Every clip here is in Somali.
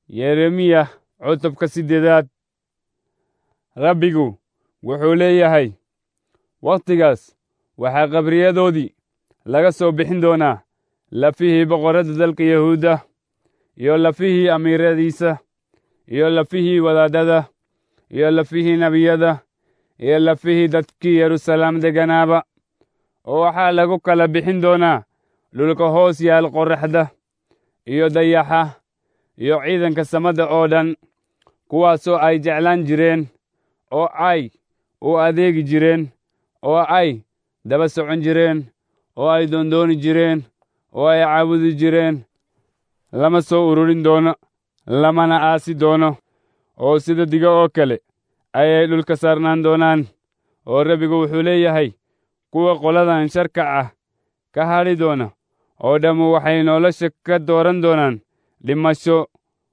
yeremiya cutubka siddeedaad rabbigu wuxuu leeyahay wakhtigaas waxaa qabriyadoodii laga soo bixin doonaa lafihii boqorradda dalka yahuudda iyo lafihii amiiradiisa iyo lafihii wadaadada iyo lafihii nebiyada iyo lafihii dadkii yeruusalaam degganaaba oo waxaa lagu kala bixin doonaa dhulka hoos yaal qorraxda iyo dayaxa iyo ciidanka samada oo dhan kuwaasoo ay jeclaan jireen oo ay u adeegi jireen oo ay daba socon jireen oo ay doondooni jireen oo ay caabudi jireen lama soo ururin doono lamana aasi doono oo sida diga oo kale ayay dhulka saarnaan doonaan oo rabbigu wuxuu leeyahay kuwa qoladan sharka ah ka hadhi doona oo dhammu waxay nolosha ka dooran doonaan dhimasho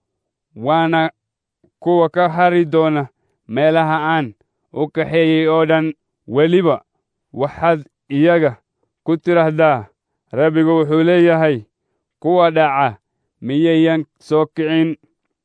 waana kuwa ka hadhi doona meelaha aan u kaxeeyey oo dhan weliba waxaad iyaga ku tidhaahdaa rabbigu wuxuu leeyahay kuwa dhaca miyayan soo kicin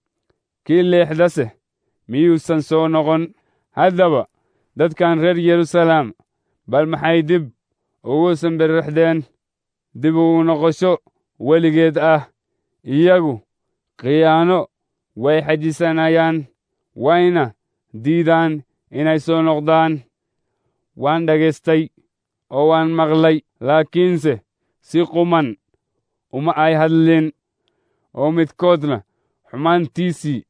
kii leexdase miyuusan soo noqon haddaba dadkan reer yeruusalaam bal maxay dib ugu sambirixdeen dib ugu noqosho weligeed ah iyagu khiyaano way xajisanayaan wayna diidaan inay soo noqdaan waan dhagaystay oo waan maqlay laakiinse si quman uma ay hadlin oo midkoodna xumaantiisii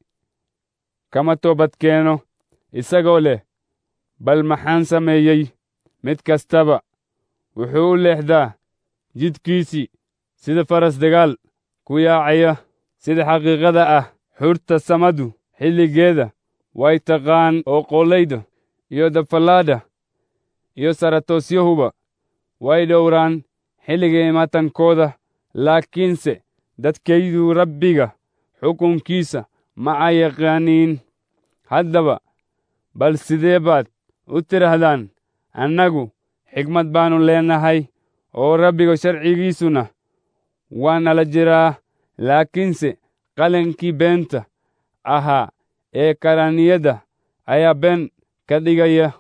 kama toobadkeeno isagoo leh bal maxaan sameeyey mid kastaba wuxuu u leexdaa jidkiisii sida faras dagaal ku yaacaya sida xaqiiqada ah xurta samadu xilligeeda way taqaan oo qoolayda iyo dafallaadha iyo saratosyahuba way dhowraan xilliga imaatankooda laakiinse dadkaydu rabbiga xukunkiisa ma ay yaqaaniin haddaba bal sidee baad u tidhaahdaan annagu xigmad baannu leenahay oo rabbiga sharcigiisuna waa nala jiraa laakiinse qalankii beenta ahaa ee karaaniyadda ayaa been ka dhigaya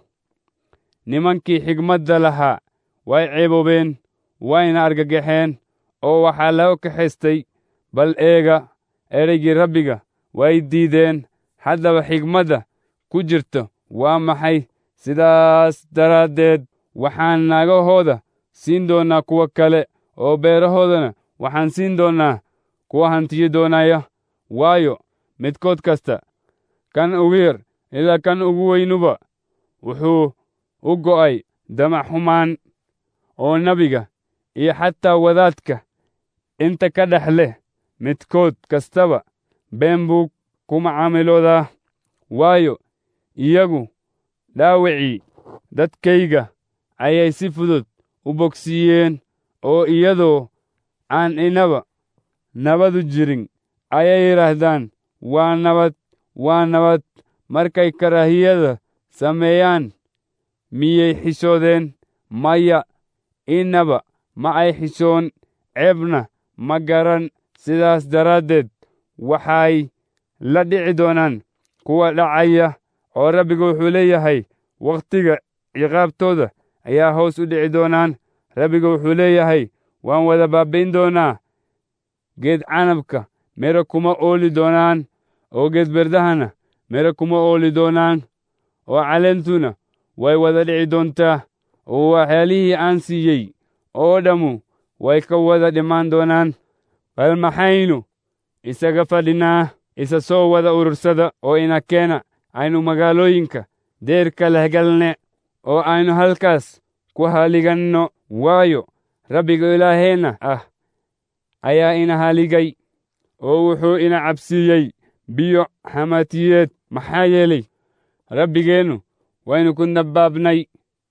nimankii xigmadda lahaa way ceeboobeen wayna argagaxeen oo waxaa laga kaxaystay bal eega ereygii rabbiga way diideen haddaba xigmadda ku jirta waa maxay sidaas daraaddeed waxaan naagahooda siin doonnaa kuwa kale oo beerahoodana waxaan siin doonnaa kuwa hantiyo doonaya waayo midkood kasta kan ugu yar ilaa kan ugu weynuba wuxuu u go'ay damac xumaan oo nebiga iyo xataa wadaadka inta ka dhex leh midkood kastaba been buu ku macaamiloodaa waayo iyagu dhaawacii dadkayga ayay si fudud u bogsiiyeen oo iyadoo aan inaba nabadu jirin ayay yidhaahdaan waa nabad waa nabad markay karaahiyada sameeyaan miyay xishoodeen maya inaba ma ay xishoon ceebna ma garan sidaas daraaddeed waxay la dhici doonaan kuwa dhacaya oo rabbigu wuxuu leeyahay wakhtiga ciqaabtooda ayaa hoos u dhici doonaan rabbigu wuxuu leeyahay waan wada baabbayn doonaa geed canabka mere kuma ooli doonaan oo geed berdahana mere kuma ooli doonaan oo caleentuna way wada dhici doontaa oo waxyaalihii aan siiyey oo dhammu way ka wada dhimaan doonaan bal maxaynu isaga fadhinaa isa soo wada urursada oo ina keena aynu magaalooyinka deerka leh galne oo aynu halkaas ku haliganno waayo rabbiga ilaaheenna ah ayaa ina haligay oo wuxuu ina cabsiiyey biyo xamatiyeed maxaa yeelay rabbigeennu waynu ku nabaabnay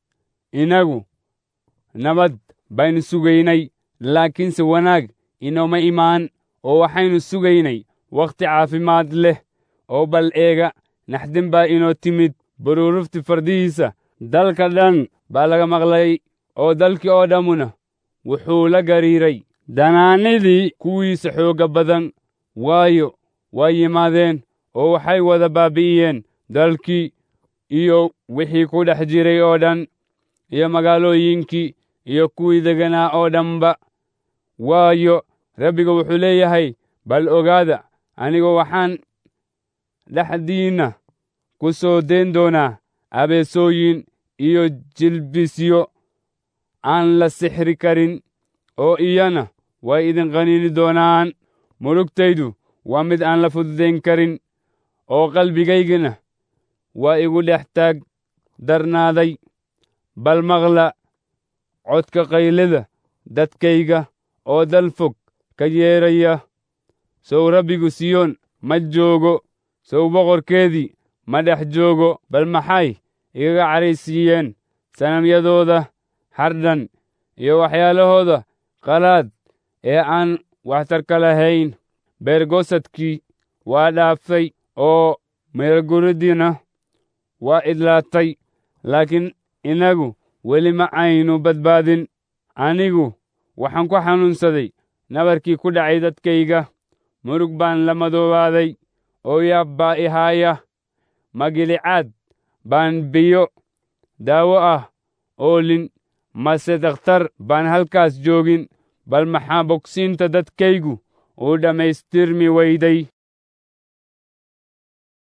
inagu nabad baynu sugaynay laakiinse wanaag inooma imaan oo waxaynu sugaynay wakhti caafimaad leh oo bal eega naxdin baa inoo timid baruurufti fardihiisa dalka dhan baa laga maqlay oo dalkii oo dhammuna wuxuu la gariiray danaanidii kuwiisa xoogga badan waayo waa yimaadeen oo waxay wada baabi'iyeen dalkii iyo wixii ku dhex jiray oo dhan iyo magaalooyinkii iyo kuwii deganaa oo dhanba waayo rabbiga wuxuu leeyahay bal ogaada anigu waxaan dhexdiinna ku soo deen doonaa abeesooyin iyo jilbisyo aan la sixri karin oo iyana way idin qaniini doonaan mulugtaydu waa mid aan la fududayn karin oo qalbigaygana waa igu dhex taag darnaaday bal maqla codka qaylada dadkayga oo dal fog ka yeeraya sow rabbigu siyoon ma joogo sow boqorkeedii ma dhex joogo bal maxay igaga caraysiiyeen sanamyadooda hardhan iyo waxyaalahooda qalaad ee aan waxtarka lahayn beergosadkii waa dhaaftay oo meelguridiina waa idlaatay laakiin innagu weli ma aynu badbaadin anigu waxaan ku xanuunsaday nabarkii ku dhacay dadkayga murug baan la madoobaaday oo yaab baa i haaya magilicaad baan biyo daawo ah oolin mase dakhtar baan halkaas joogin bal maxaa bogsiinta dadkaygu uu dhammaystirmi weyday